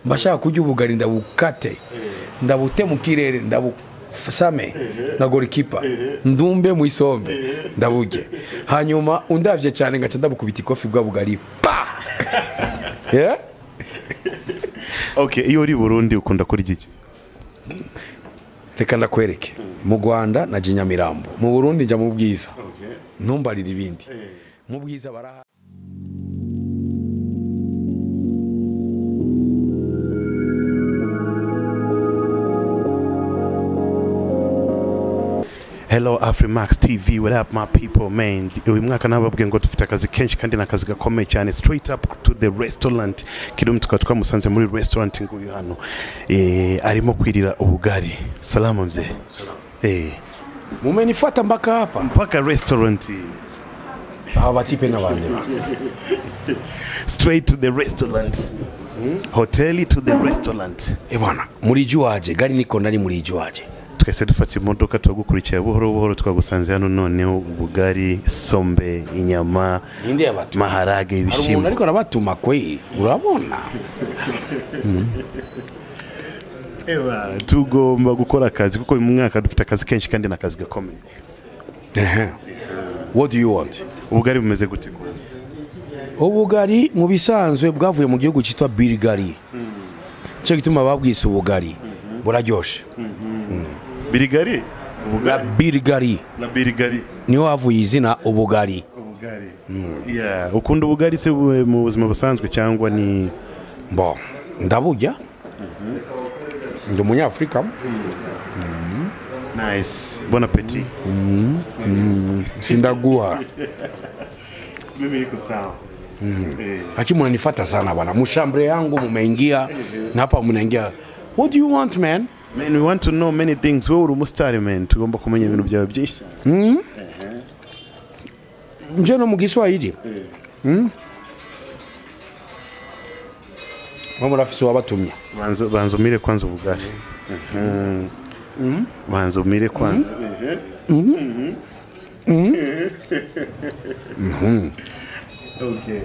mba nshaka kurya ubugari ndabukate ndabute mu kirere ndabusame na gorikipa ndumbe mu isombe ndaburye hanyuma undabye cyane ngaca ndabukubita ikofi bwa bugari pa Eh? okay iyo uri i burundi ukunda kurya iki reka ndakwereke mu rwanda na nyamirambo mu burundi njya mu bwiza ntumbarire ibindi mu bwiza baraha hello afrimax tv what up my people man uyu mwaka nababwiye ngo dufite akazi kenshi kandi ni akazi gakomeye cyane straight up to the restaurant kidumu tukaba twamusanze muri restaurant nguyu hano eh, arimo kwirira ubugari salama mzee eh, mumenifata mpaka hapa mpaka restaurant aba batipe n'abandi straight to the restaurant hoteli to the restaurant bana muri jyu waje gari nikon ari muri jyu waje twese dufata imodoka turagukurikira buhoro buhoro twagusanze hano noneho ubugari sombe inyama ninde yabatuma hari maharage umuntu ibishyimbo ariko arabatuma kwe urabona Ewa, tugomba gukora akazi kuko uyu mwaka dufite akazi kenshi kandi ni akazi gakomeye Ehe. what do you want ubugari bumeze gute ubugari mu bisanzwe bwavuye mu gihugu cyitwa birigari cyo gituma babwise ubugari buraryoshye birigari La ubugari birigari na birigari niho havuye izina ubugari ubugari Yeah, ukunda ubugari se bu- mu buzima busanzwe cyangwa ni bo ndaburya ndi umunyafurika nice bon appetit sindaguha mimi niko sawa lakini mnanifata sana bwana, mshambre yangu mmeingia na hapa mnaingia what do you want man? Man, we want to know many things. Wewe uri umusitari man, tugomba kumenya ibintu byawe byinshi. Njeno mu Kiswahili Mm? mama rafisi wabatumya Banza banza umire kwanza ubugari. Mhm. Banza umire kwanza. Okay.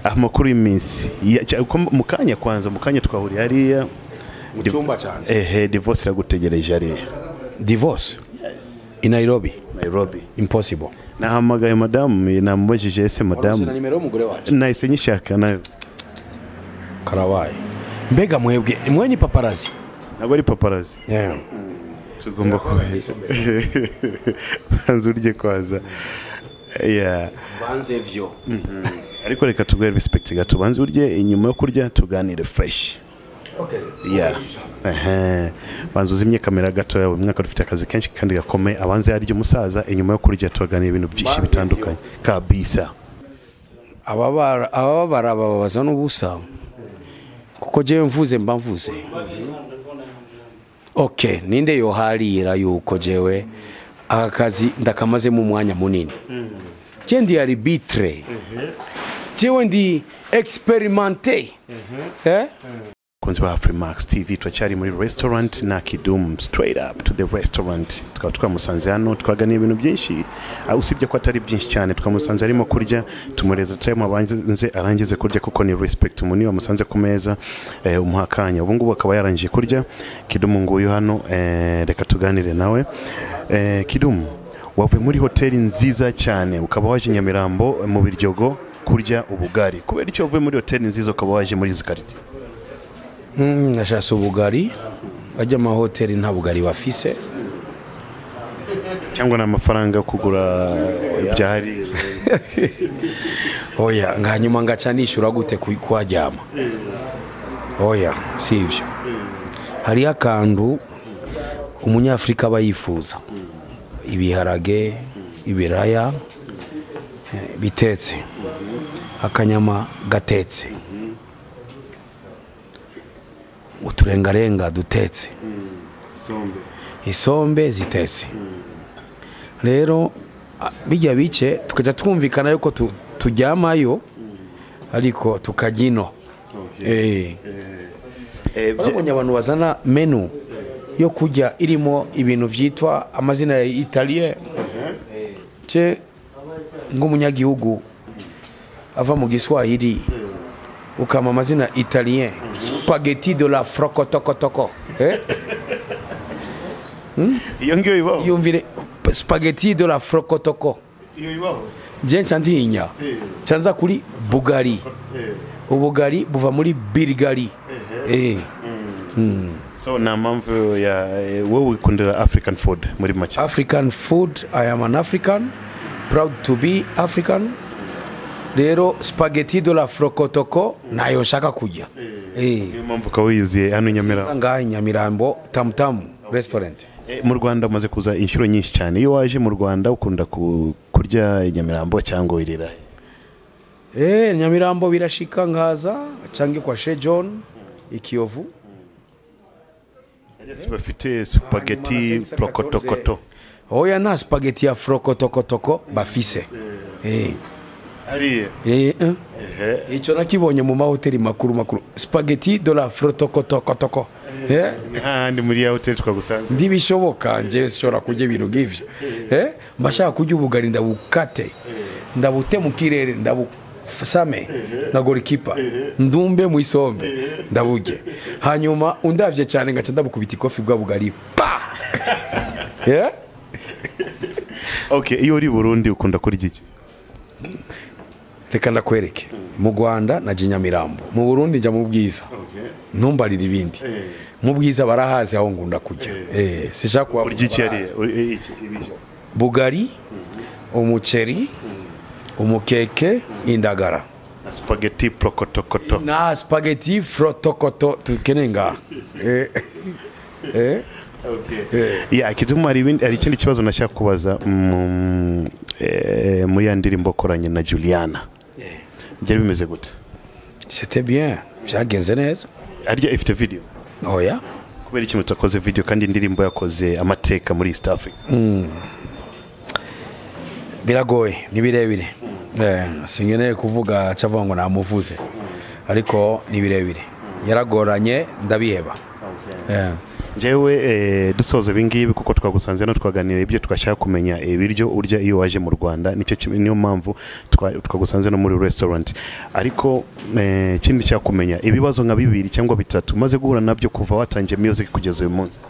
Amakuru y'iminsi. Ya- cya- uko mu kanya kwanza, mu kanya twahuriye hariya. mu cyumba cyane Ehe, divorce iragutegereje hariya. divorce in Nairobi Nairobi. impossible Nahamagaye madamu, namubajije Waronse ese na madamu. nimero y'umugore wacu Nahise nyishaka nayo. karabaye mbega mwebwe mwe ni paparazi Ntabwo ari paparazi. yeah. tugomba kubaheza banza urye kwaza Yeah. banze vyo ariko reka tuguhe respect gato banza urye inyuma yo kurya tuganire fresh okay Yeah. Ehe. banza uzimye kamera gato yawe umwaka dufite akazi kenshi kandi gakomeye abanza yarya umusaza inyuma yo kurya tuganira ibintu byinshi Banze bitandukanye kabisa ababara ababara bababaza n'ubusa kuko jewe mvuze mba mvuze okay ninde yoharira yuko jewe aka kazi ndakamazemo umwanya munini je ndi arbitre jewe ndi experimente eh? kunzi ba Afrimax TV turacyari muri restaurant na Kidum straight up to the restaurant tukaba twamusanze hano twaganiye ibintu byinshi ah, usibye ko atari byinshi cyane twamusanze arimo kurya tumureza time abanze arangize kurya kuko ni respect umuntu iyo wamusanze ku meza eh, umuha akanya ubu ngubu akaba yarangije kurya Kidum nguyu hano eh, reka tuganire nawe eh, Kidum wavuye muri hoteli nziza cyane ukaba waje Nyamirambo eh, mu Biryogo kurya ubugari kubera icyo wavuye muri hoteli nziza ukaba waje muri izi karite Mm, nashase ubugari bajya amahoteli nta bugari bafise cyangwa ni amafaranga yo kugura ibyari oya hanyuma ngaca nishyura gute ku- kuharyama oya si ibyo hariho akantu umunyafurika aba yifuza ibiharage ibiraya eh, bitetse akanyama gatetse uturengarenga dutetse isombe zitetse rero a- bijya bice tukajya twumvikana yuko tu- turyamayo ariko tukajya ino Eh. Barabonye abantu bazana menu yo kujya irimo ibintu byitwa amazina ya italien ce ng'umunyagihugu ava mu giswahili ukama amazina italien spaghetti de la frokotokotoko eh? iyo ngiyo ibaho yumvire spaghetti de la frokotoko iyo ibaho je nca ntinya Eh, canza kuri bugari eh. ubugari buva muri birigari eh. so nta mpamvu ya eh, wowe wikundira african food muri make african food i am an african proud to be african rero spaghetti de la frokotoko nayo nshaka kujya eh. niyo mpamvu ukaba wiyuzuye hano i Nza nyamirambo ngaha i nyamirambo tamutamu restaurant Eh, mu rwanda umaze kuza inshuro nyinshi cyane iyo waje mu rwanda ukunda ku- kurya i nyamirambo cyangwa wirira he? Eh, nyamirambo birashika nkaza cange kwa she john ikiyovu Yes, bafite supageti porokotokoto oya nta spageti ya frokotokotoko bafise Eh, hariya eh, eh. ico nakibonye mu mahoteli makuru makuru spageti de la frotokotokotoko Eh, n'ahandi muri ya hoteli twagusanze ndibishoboka nje sishobora kurya ibintu nk'ivyo Eh, mba nshaka kurya ubugari ndabukate ndabute mu kirere ndabusame nka gorikipa ndumbe mu isombe ndaburye hanyuma undavye cane ngaca ndabukubita ikofi bwa bugari pa Eh? okay iyo uri i burundi ukunda kurya iki reka ndakwereke mu rwanda na nyamirambo mu burundi njya mu bwiza ntumbarire ibindi mu bwiza barahazi aho ngunda kujya Eh, sishaka kubavuga urya iki barahazi. hariya Uri- eh, iki, ibiryo. bugari umuceri umukeke indagara na supageti porokotokoto na spageti frotokoto tukeneye ngaha Eh, eh, ya kidum hari ibindi hari ikindi kibazo nashaka kubaza mm, eh, muri ya ndirimbo koranye na Juliana byari bimeze gute c'était bien byagenze neza harya ifite video oya kubera ikintu utakoze video kandi indirimbo yakoze amateka muri East Africa biragoye ni birebire Eh, singeneye kuvuga acavuga ngo namuvuze ariko ni birebire yaragoranye ndabiheba Eh. njyewe eh, dusoza ibingibi kuko twagusanze hano twaganira ibyo twashaka kumenya ibiryo urya iyo waje mu rwanda nicyo kimwe- niyo mpamvu twa- twagusanze no muri restaurant ariko eh, ikindi nshaka kumenya ibibazo nka bibiri cyangwa bitatu umaze guhura nabyo kuva watangiye music kugeza uyu munsi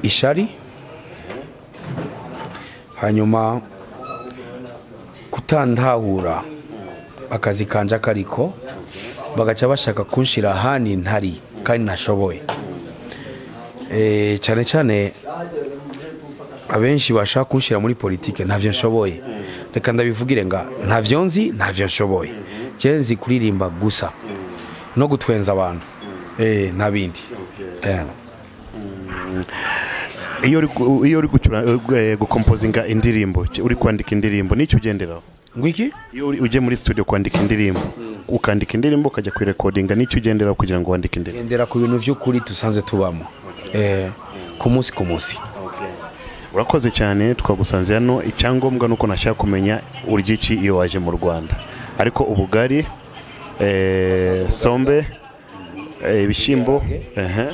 ishari hanyuma kutandahura akazi kanje akariko bagaca bashaka kunshira ahandi ntari kandi nashoboye Eh, cyane cyane abenshi bashaka kunshira muri politike ntavyo nshoboye reka ndabivugire nga ntavyo nzi ntavyo nshoboye je nzi kuririmba gusa no gutwenza abantu eh, nta bindi Eh. iyo uri gu- iyo uri gucura- eh, gukompozinga indirimbo ki- uri kwandika indirimbo nicyo ugenderaho ngwiki iyo uri- ugiye muri studio kwandika indirimbo ukandika indirimbo ukajya kuyirekodinga nicyo ugenderaho kugira ngo wandike indirimbo gendera ku bintu by'ukuri dusanzwe tubamo Eh, ku munsi ku munsi urakoze cyane twagusanze hano icyangombwa ni uko nashaka kumenya urya iki iyo waje mu rwanda ariko ubugari eh, sombe eh, ibishyimbo ehe,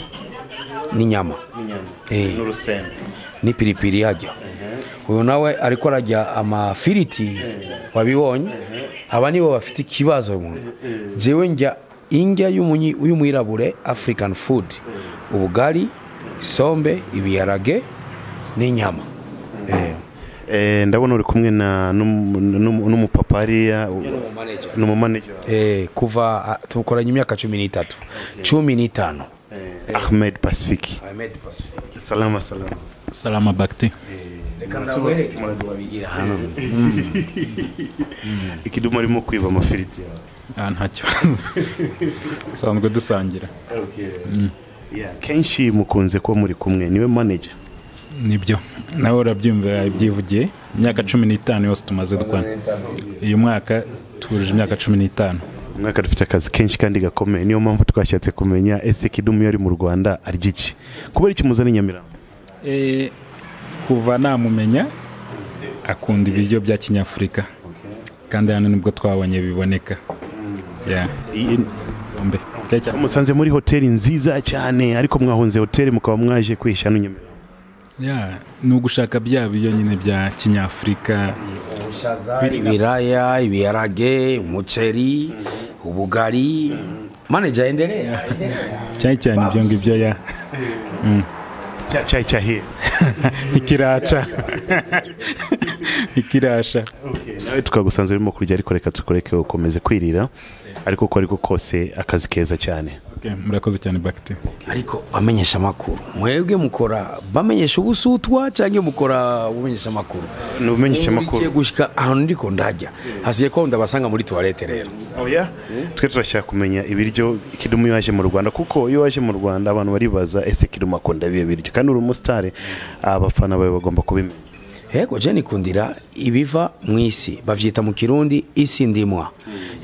n'inyama Eh, n'urusenda n'ipiripiri yajya uyu nawe ariko arajya amafiriti wabibonye aba nibo bafite ikibazo umuntu jewe njya indya y'umunyi- y'umwirabure african food ubugari sombe ibiharage n'inyama Eh, Eh, ndabona uri kumwe na n'umu- n'umu- n'umupapa hariya ni umumanejera Eh, kuva tukoranye imyaka cumi n'itatu cumi n'itanu ahmed pacifique salama salama salama bakti reka ndawereke ukuntu babigira hano ikidumu arimo kwiba amafiriti yawe Ah, nta kibazo dusanzwe dusangira Yeah, kenshi mukunze kuba muri kumwe niwe manager nibyo nawe urabyumva yabyivugiye imyaka cumi n'itanu yose tumaze dukorana uyu mwaka twujuje imyaka cumi n'itanu umwaka dufite akazi kenshi kandi gakomeye niyo mpamvu twashatse kumenya ese kidumu iyo ari mu rwanda arya iki kubera icyo umuzana i nyamirambo Eh, kuva namumenya akunda ibiryo bya kinyafurika kandi hano nibwo twabonye biboneka Yeah. Iyi- Zombi. Keke. musanze muri hoteli nziza cyane ariko mwahunze hoteli mukaba mwaje kwihisha hano i nyamirambo Yeah, ni ugushaka bya biryo nyine bya kinyafurika ibiraya ibiharage umuceri ubugari maneja endelea cyane cyane ibyo ngibyo ya cya cyayi cyahiye ikiraca ikirasha nawe tukagusanzwe urimo kurya ariko reka tukureke ukomeze kwirira ariko uko ariko kose akazi keza cyane Okay, murakoze cyane bagiti ariko bamenyesha amakuru mwebwe mukora bamenyesha ubusutwa cyangwa mukora bumenyesha amakuru ni ubumenyesha ugiye amakuru gushyika ahantu ndiko ndajya hasigaye ko ndabasanga muri tuwarete rero oya twe turashaka kumenya ibiryo kidumu iyo waje mu rwanda kuko iyo waje mu rwanda abantu baribaza ese kidumu akunda biyo biryo kandi uri umusitari abafana bawe bagomba kubimenya yego jeni kundira ibiva mu isi babyita mu kirundi isi ndimwa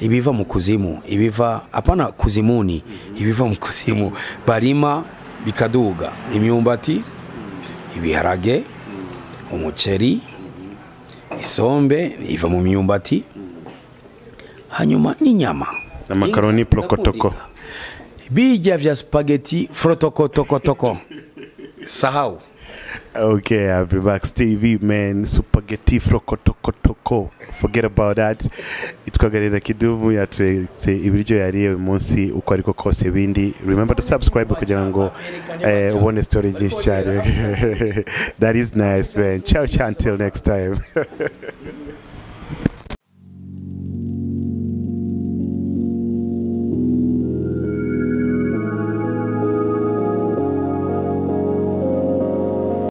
ibiva mu kuzimu ibiva apana kuzimuni ibiva mu kuzimu barima bikaduga imyumbati ibiharage umuceri isombe iva mu myumbati hanyuma n'inyama Na makaroni porokotoko. bijya vya spageti forotokotokotoko sahau Okay, I'll be back. Stevie, man. Spaghetti frokotokotoko. Forget about that. Itwaga Rera Kidumu yatweretse ibiryo yariye uyu munsi uko ariko kose bindi. Remember to subscribe kugira ngo eh, ubone story nyinshi cyane. That is nice, man. Ciao, ciao. Until next time.